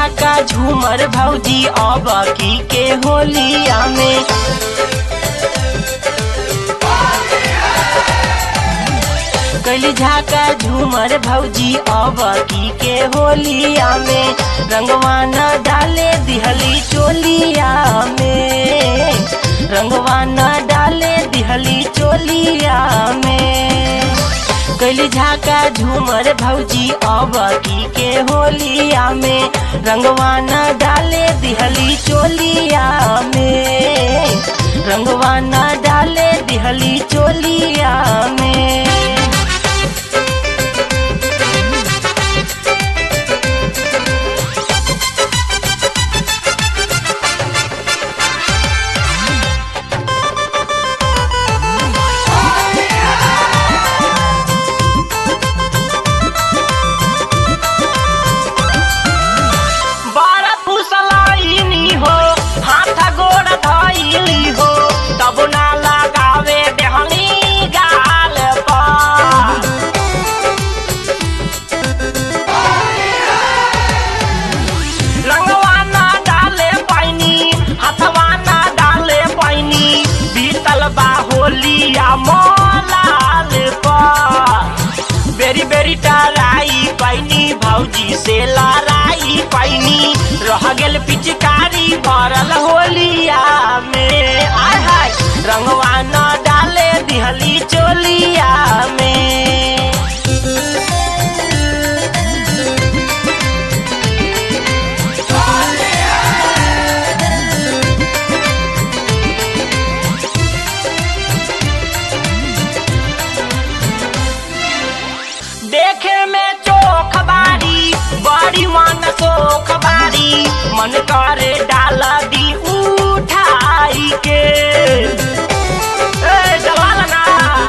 झाका झूमर भौजी अब की के होलिया में कैली झाका झूमर भौजी अब की के होलिया में रंगवा न डाले दिहली चोलिया में रंगवा न डाले दिहली चोलिया में कैली झाका झूमर भौजी अब की के होलिया में रंगवा न डाले दिहली चोलिया में रंगवा न डाले दिहली चोलिया में बारा फुसलाइनी हो हाथ गोड़ धइली हो तब ना लगावे देहनी गाल पर रंगवा ना डाले पैनी हथवा ना डाले पैनी बीतल बा होलिया मोलाल पर बेरी बेरी टराई पैनी भौजी से लड़ाई पैनी रह गेल पिचकारी भरल होलिया में आय हाय रंगवा न डाले दिहली चोलिया में देखे में चोख बारी बड़ी मन सोख बारी मन करे डाल दी उठाई के ए, जवाल ना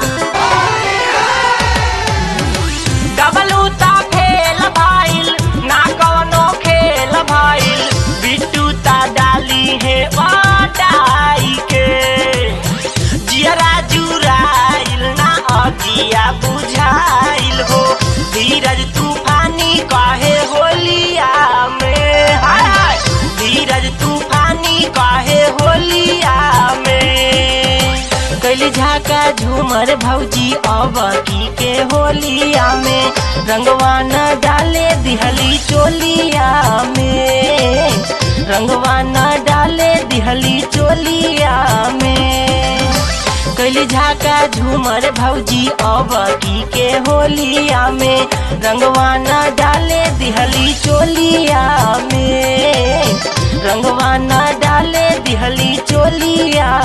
डबल उता फेल भाईल ना कवनो खेल भाईल बिट्टू ता डाली है वाटाई के जियरा जुराइल ना अगिया बुझाइल हो धीरज तूफानी काहे होलिया में हाय हाय धीरज तूफानी काहे होलिया में कैली झाका झूमर भौजी अब की के होलिया में रंगवा न डाले दिहली चोलिया में रंगवा न डाले दिहली चोलिया में कैली झाका झूमर भौजी अब की के होलिया में रंगवा न डाले दिहली चोलिया में रंगवा न डाले दिहली चोलिया